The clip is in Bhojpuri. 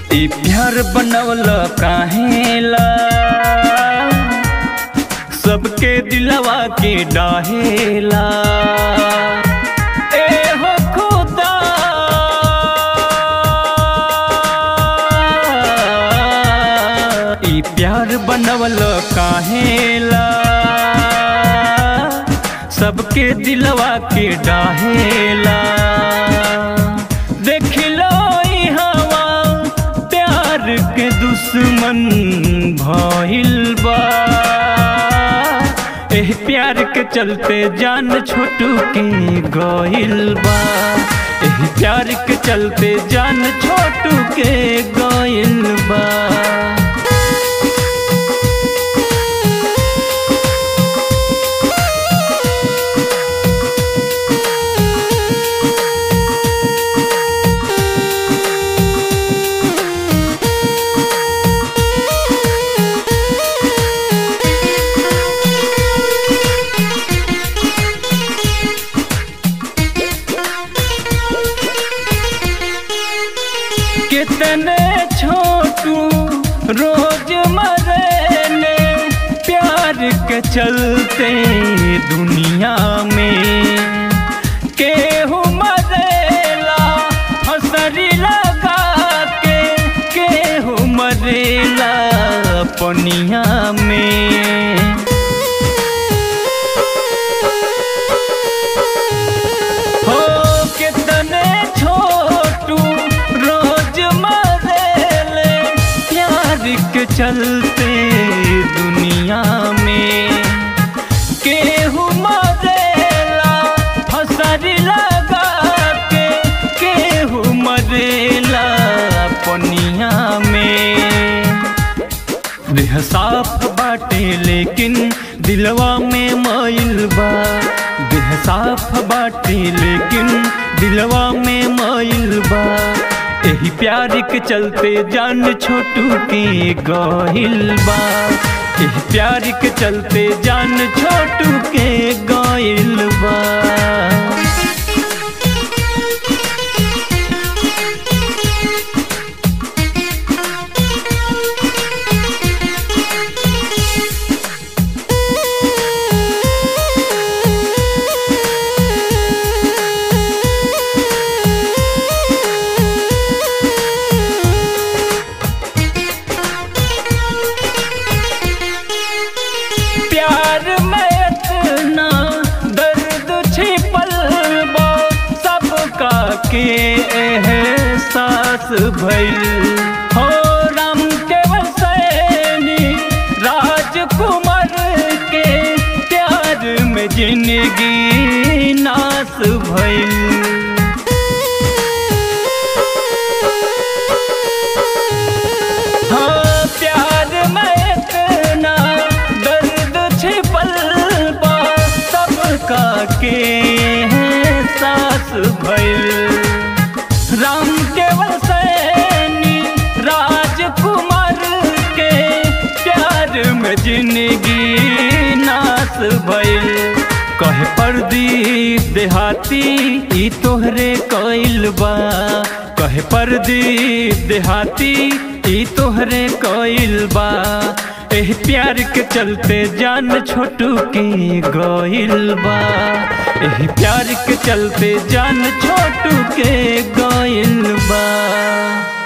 ई प्यार बनवल काहेला सबके दिलवा के डाहेला ए हो खुदा ई प्यार बनवल काहेला सबके दिलवा के डाहेला देख लो ई हवा प्यार के दुश्मन भइल बा एह प्यार के चलते जान छोटू के गइल बा एह प्यार के चलते जान छोटू के गइल बा कितने छोटू रोज मरेले प्यार के चलते दुनिया में केहू मरेला हसरी लगा के केहू मरेला पनिया में हो कितने छोटू रोज मरेले प्यार के चलते दुनिया में केहू मरेला फसरी लगा के केहू मरेला पनिया में देह साफ बाटे लेकिन दिलवा में माइल बा देह साफ बाटे लेकिन दिलवा में माइल बा एही प्यार के चलते जान छोटू के गइल बा एही प्यार के चलते जान छोटू के गइल बा प्यार में इतना दर्द छिपल बा सबका के एहसास भइल हो राम के सैनी राजकुमार के प्यार में जिंदगी नाश भइल हाँ प्यार में इतना दर्द छिपल बा सबका के सास भइल राम केवल सैनी राजकुमार के प्यार में जिंदगी नाश भइल कहे परदीप देहाती ई तोहरे कइल बा कहे परदीप देहाती ई तोहरे कइल बा एह प्यार के चलते जान छोटू के गइल बा एह प्यार के चलते जान छोटू के गइल बा